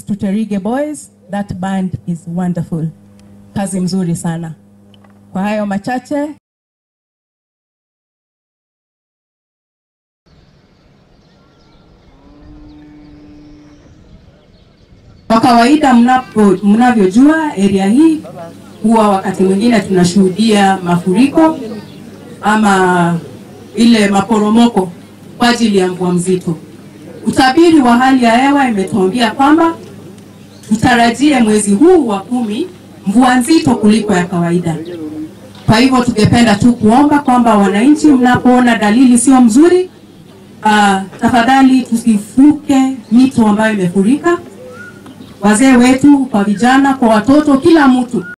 to Terige Boys. That band is wonderful. Kazi mzuri sana. Kwa hayo machache, Kwa kawaida mnapo mnavyojua area hii huwa wakati mwingine tunashuhudia mafuriko ama ile maporomoko kwa ajili ya mvua mzito. Utabiri wa hali ya hewa imetuambia kwamba tutarajie mwezi huu wa kumi mvua nzito kuliko ya kawaida. Kwa hivyo tungependa tu kuomba kwamba wananchi, mnapoona dalili sio mzuri, uh, tafadhali tusivuke mito ambayo imefurika wazee wetu, kwa vijana, kwa watoto, kila mtu